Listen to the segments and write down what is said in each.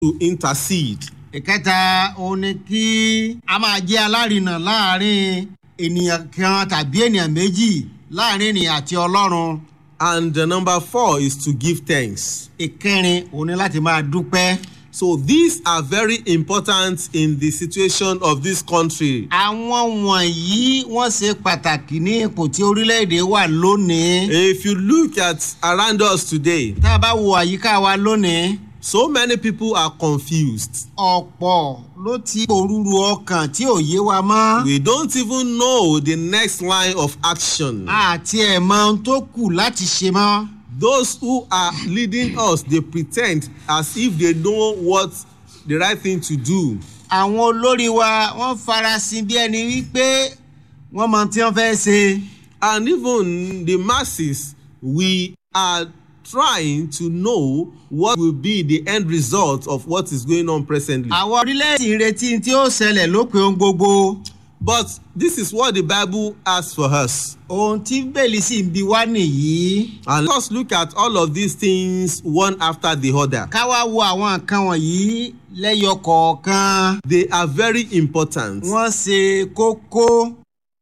to intercede. ìkẹta òun ni kí a máa jẹ́ alárinà láàrin ènìyàn kan tàbí ènìyàn méjì láàrin ènìyàn àti ọlọ́run And the number four is to give thanks. ìkẹrin òun ni láti máa dúpẹ́. So these are very important in the situation of this country. àwọn wọ̀nyí wọ́n ṣe pàtàkì ní ipò tí orílẹ̀-èdè wà lónìí. If you look at around us today, tá a bá wo àyíká wa lónìí so many people are confused. ọ̀pọ̀ ló ti òrùrù ọkàn tí ò yé wa mọ́. We don't even know the next line of action. àti ẹ̀ mọ ohun tó kù láti ṣe mọ́. Those who are leading us, they pretend as if they know what the right thing to do. àwọn olórí wa wọ́n farasin bí ẹni wípé wọ́n mọ tí wọ́n fẹ́ ṣe. And even the masses, we are trying to know what will be the end result of what is going on presently. àwọn orílẹ̀-èdè ń retí tí ó ṣẹlẹ̀ lópin ohun gbogbo. But this is what the Bible asks for us. ohun tí bẹ́ẹ̀lì sì ń bi wá nìyí. And let us look at all of these things one after the other. ká wá wo àwọn nǹkan wọ̀nyí lẹ́yọ kọ̀ọ̀kan. They are very important wọ́n ṣe kókó.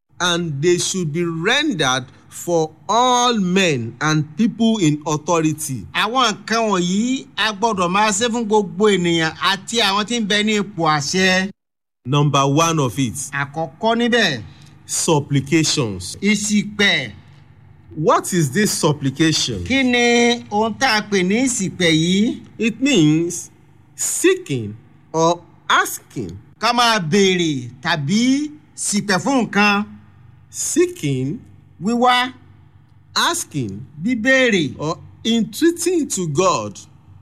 and they should be rendered for all men and people in authority. àwọn nǹkan wọ̀nyí a gbọ́dọ̀ máa ṣe fún gbogbo ènìyàn àti àwọn tí ń bẹ ní ipò àṣẹ. Number one of it àkọ́kọ́ níbẹ̀ supplications. ìsìpẹ̀ What is this supplication? kí ni ohun tá a pè ní ìsìpẹ̀ yìí? It means seeking or asking, ká máa béèrè tàbí sìpẹ̀ fún nǹkan seeking, wíwá asking, bíbéèrè or entreating to God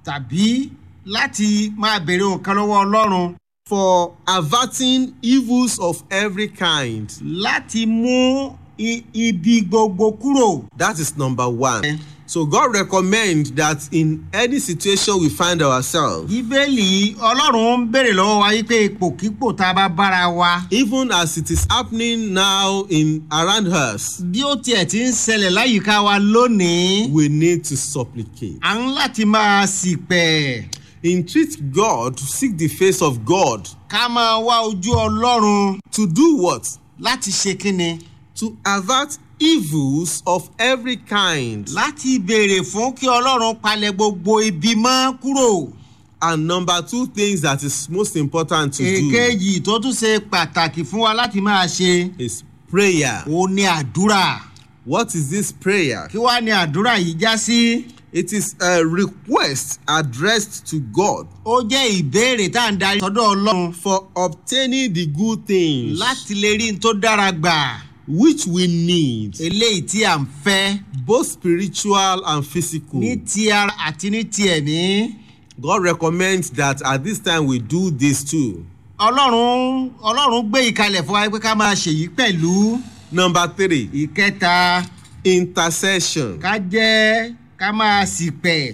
tàbí láti máa béèrè nǹkan lọ́wọ́ ọlọ́run for averting evils of every kind. láti mú i- ibi gbogbo kúrò. That is number one. So God recommends that in any situation we find ourselves, bíbélì ọlọ́run ń béèrè lọ́wọ́ wa wípé ipòkípò tá a bá bára wa even as it is happening now in around us, bí ó tiẹ̀ ti ń ṣẹlẹ̀ láyìíká wa lónìí we need to supplicate. à ń láti máa sìpẹ̀ Entreat God to seek the face of God ká máa wá ojú ọlọ́run to do what? láti ṣe kínni To avert evils of every kind. láti béèrè fún kí ọlọ́run palẹ̀ gbogbo ibi mọ́ kúrò. And number two things that is most important to do èkejì tó tún ṣe pàtàkì fún wa láti máa ṣe is prayer. òun ni àdúrà What is this prayer? kí wàá ní àdúrà yìí já sí. It is a request addressed to God ó jẹ́ ìbéèrè tá à ń darí sọ́dọ̀ ọlọ́run for obtaining the good things láti lè rí n tó dára gbà which we need, eléyìí tí à ń fẹ́ both spiritual and physical. ní ti ara àti ní ti ẹ̀mí. God recommends that at this time we do this too. ọlọ́run ọlọ́run gbé ìkalẹ̀ fún wa pé ká máa ṣèyí pẹ̀lú Number three, ìkẹta intercession. ká jẹ́ ká máa sìpẹ̀.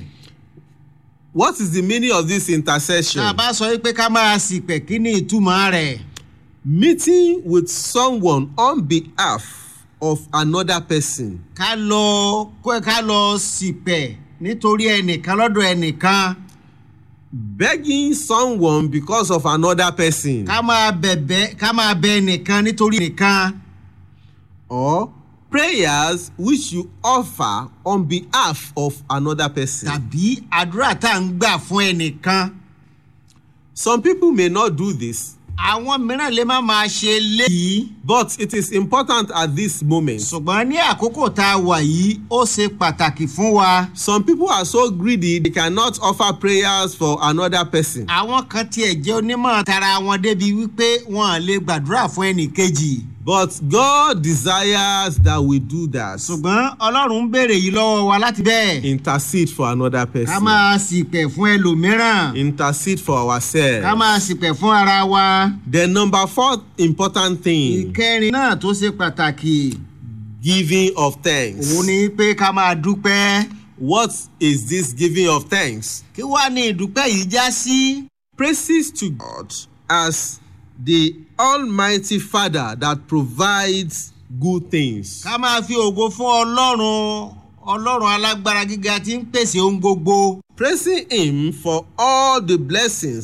What is the meaning of this tá intercession? a bá sọ pé ká máa sìpẹ̀ kí ni ìtumọ̀ rẹ̀. Meeting with someone on behalf of another person. ká lọ kó ká lọ sìpẹ̀ nítorí ẹnìkan lọ́dọ̀ ẹnìkan Begging someone because of another person. ká máa bẹ̀bẹ̀ ká máa bẹ ẹnìkan nítorí ẹnìkan Or prayers which you offer on behalf of another person. tàbí àdúrà tá à ń gbà fún ẹnìkan. Some people may not do this, àwọn mìíràn lè má máa ṣe léyìí but it is important at this moment. ṣùgbọ́n ní àkókò tá a wà yìí ó ṣe pàtàkì fún wa. Some people are so greedy they cannot offer prayers for another person. àwọn kan tiẹ̀ jẹ́ onímọ̀ tara wọn débi wípé wọn à lè gbàdúrà fún ẹnì kejì. But God desires that we do that. ṣùgbọ́n ọlọ́run ń béèrè yìí lọ́wọ́ wa láti bẹ́ẹ̀. Intercede for another ká person. máa sìpẹ̀ fún ẹlòmíràn. Intercede for ká ourselves. máa sìpẹ̀ fún ara wa. The number four important thing, ìkẹrin náà tó ṣe pàtàkì giving of thanks. òun ni pé ká máa dúpẹ́. What is this giving of thanks? kí wàá ní ìdúpẹ́ yìí já sí. Praises to God as the Almighty Father that provides good things. ká máa fi ògo fún ọlọ́run ọlọ́run alágbára gíga tí ń pèsè ohun gbogbo praising him for all the blessings